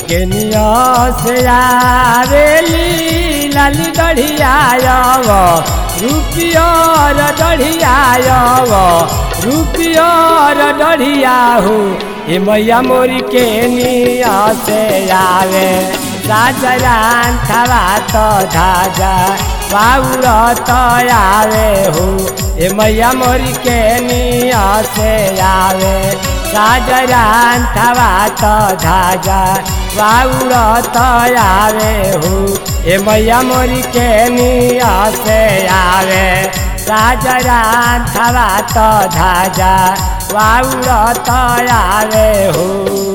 Kenya से आवेली लाली डढ़ियाव रुपियर डढ़ियाव रुपियर डढ़ियाहू ए मैया मोरी केनिया से आवे राजरान थवा तो धाजा बाउर तो आवे हो ए मैया मोरी केनिया से आवे राजरान थवा तो धाजा बाउर तो आवे हो ए मैया मोरी केनिया से आवे राजरान थवा तो धाजा बाउर तो आवे हो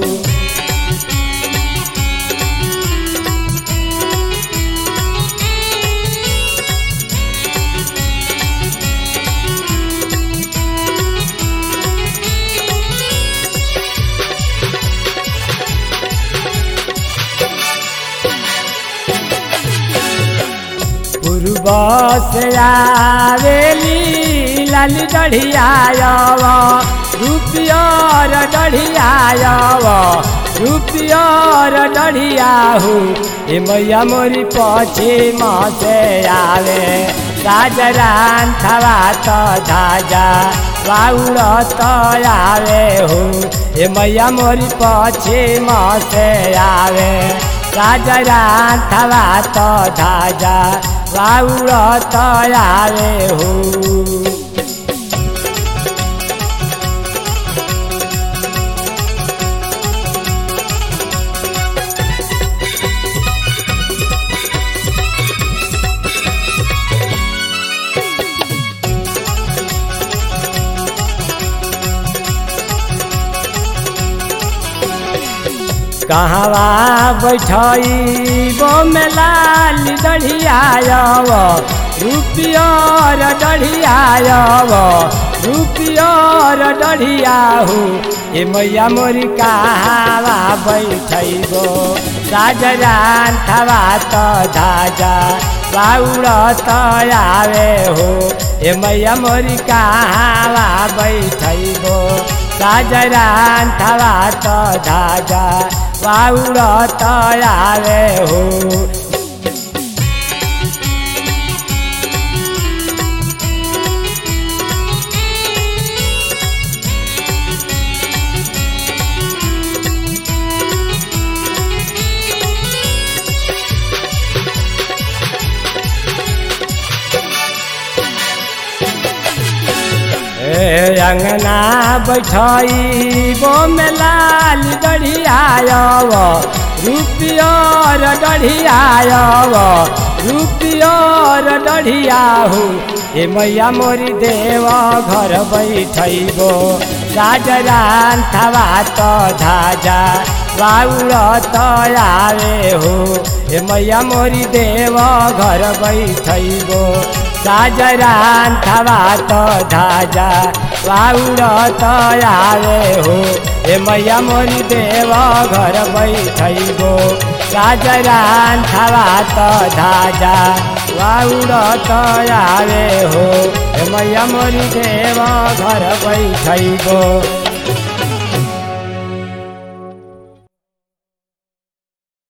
पूर्व से आवेली लाली डढ़ियाव रुपियर डढ़ियाव रुपियर डढ़ियाहू ए मैया मोरी पश्चिम से आवे राजरान थवा तो धाजा बाउर तो आवे हो ए मैया मोरी पश्चिम से आवे राजरान थवा तो धाजा बाउर तो आवे हो कहवा बैठई बो में लाल डढ़ियाव रुपियर डढ़ियाव रुपियर डढ़ियाहू ए मैया मोरी कहवा बैठैबो राजरान थवा तो धाजा बाउर तो आवे हो ए मैया मोरी कहवा बैठैबो राजरान थवा तो धाजा बाउर तो आवे हो अंगना बैठई बो में लाल डढ़ियाव रुपियर डढ़ियाव रुपियर डढ़ियाहू ए मैया मोरी देव घर बैठैबो राजरान थवा तो धाजा बाउर तो आवे हो ए मैया मोरी देव घर बैठैबो राजरान थवा तो धाजा बाउर तो आवे हो ए मैया मोरी देव घर बैठैबो राजरान थवा तो धाजा बाउर तो आवे हो ए मैया मोरी देव घर बैठैबो